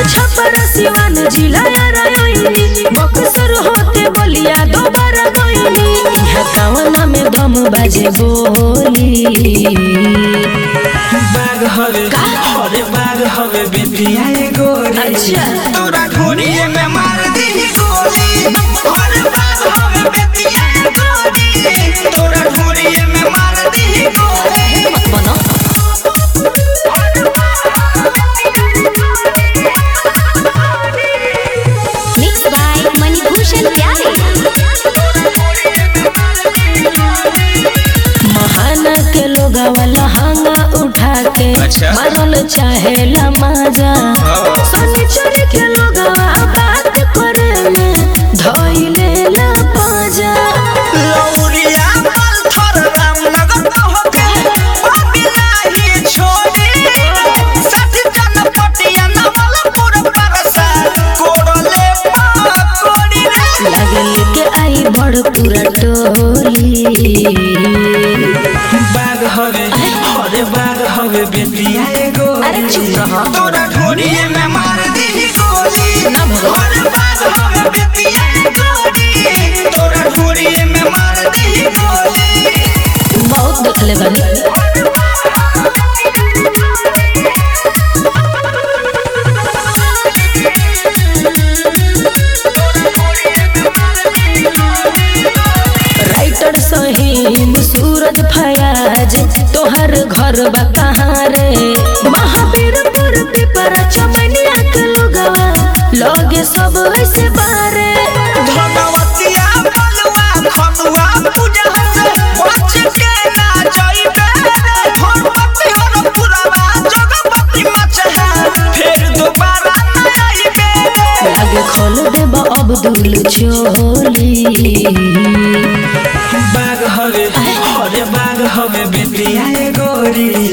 छपर सिवान जिला रयोइनी बक्सर होते बलिया दोबारा गइनी इहा गावना में दम बाजे बोली बाग हवे हरे बाग हवे बेटिया ए गोरी अच्छा। तोरा ढोरिए में मार दी गोली हरे बाग हवे बेटिया ए गोरी तोरा ढोरिए में मार दी गोली मत बनो मिक्स बाय मणिभूषण प्यारे महाना के लोगवा लहंगा उठा के अच्छा। मारल चाहेला माजा शनिचर के लोगवा बात करे में धइले ला पाजा लौरिया पत्थर रामनगर होके बाबिलाही छोड़ी सच जनपटिया नवलपुर परसा कोड़ले पाकोड़ी रे लागल के आई बड़ पूरा टोली बाग हवे हरे बाग हवे बेटिया ए गोरी अरे चुप रह। तोरा ढोरिए में मार दी गोली ना भगवान। हरे बाग हवे बेटिया ए गोरी तोरा ढोरिए में मार दी गोली बहुत देखले बानी राइटर सहीम सूरज फयाज तोहर घर बा कहाँ रे महावीरपुर पिपरा चमनिया के लोगवा लगे सब ऐसे बारे धनवतिया बलुआ खनुआ पूजा से बच के ना जाइबे रे धनवती हर पुरवा जगपति मचहा फिर दोबारा ना आइबे लागे खोल देब अब्दुल चोली बाग हवे हरे बाग हवे बेटिया ए गोरी